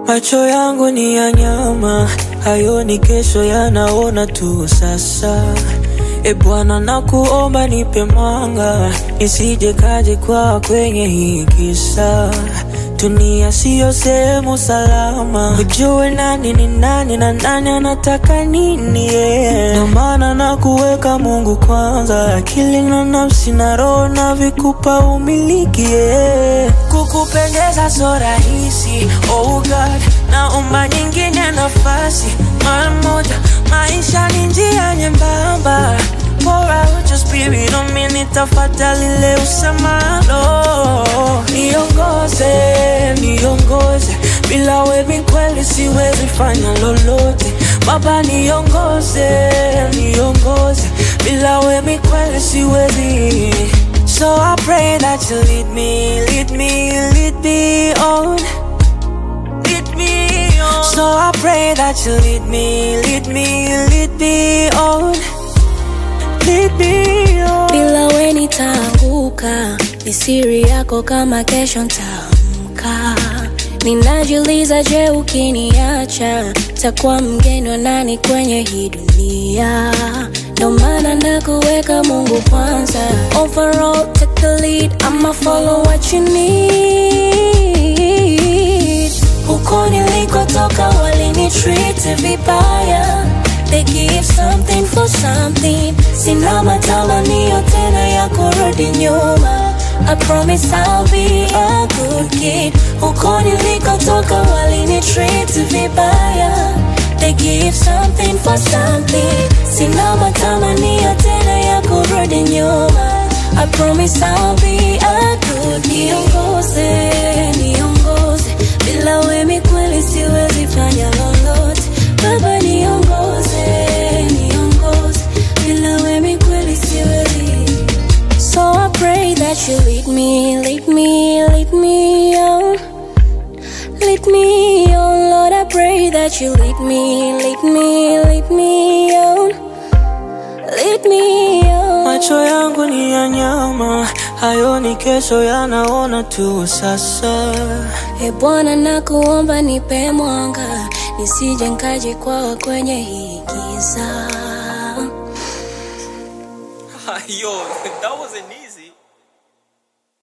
Macho yangu ni ya nyama, hayoni kesho, yanaona tu sasa. E Bwana, nakuomba nipe mwanga, nisije kaje kwa kwenye hii kisa. Dunia siyo sehemu salama, ujue nani ni nani na nani anataka nini. Yeah. Ndio maana nakuweka Mungu kwanza, akili na nafsi na roho na vikupa umiliki. Yeah. Kukupendeza so rahisi, oh God, naomba nyingine nafasi mara moja. Maisha ni njia nyembamba, pour out your spirit on me, nitafuata lile usemalo. Niongoze, niongoze, bila wewe kweli siwezi fanya lolote. Baba niongoze, niongoze, bila wewe kweli siwezi. So I pray that you lead me, lead me, lead me on. Lead me on. So I pray that you lead me, lead me, lead me on. Lead me on. bila we nitaanguka, ni siri yako kama kesho ntaamka. Ninajiuliza, je, ukiniacha takuwa mgeni wa nani kwenye hii dunia? Ndo maana nakuweka Mungu kwanza. Overall, take the lead, I'ma follow what you need. Huko nilikotoka walinitreat vibaya, they give something for something. Sina matamanio tena ya kurudi nyuma. I promise I'll be a good kid. Huko nilikotoka walinitreat vibaya, they give something for something. Sina matamanio tena ya kurudi nyuma. I promise I'll be a good kid. Niongoze, niongoze, bila wewe kweli siwezi fanya lolote. Baba niongoze, niongoze, bila wewe kweli siwezi. So I pray that you lead me, lead me, lead me on. Lead me on, Lord, I pray that you lead me, lead me, lead me on. Lead me on. Macho yangu ni ya nyama, hayoni kesho, yanaona tu sasa. E Bwana, nakuomba nipe mwanga, nisije nkaje kwa kwenye hii giza. Yo, that wasn't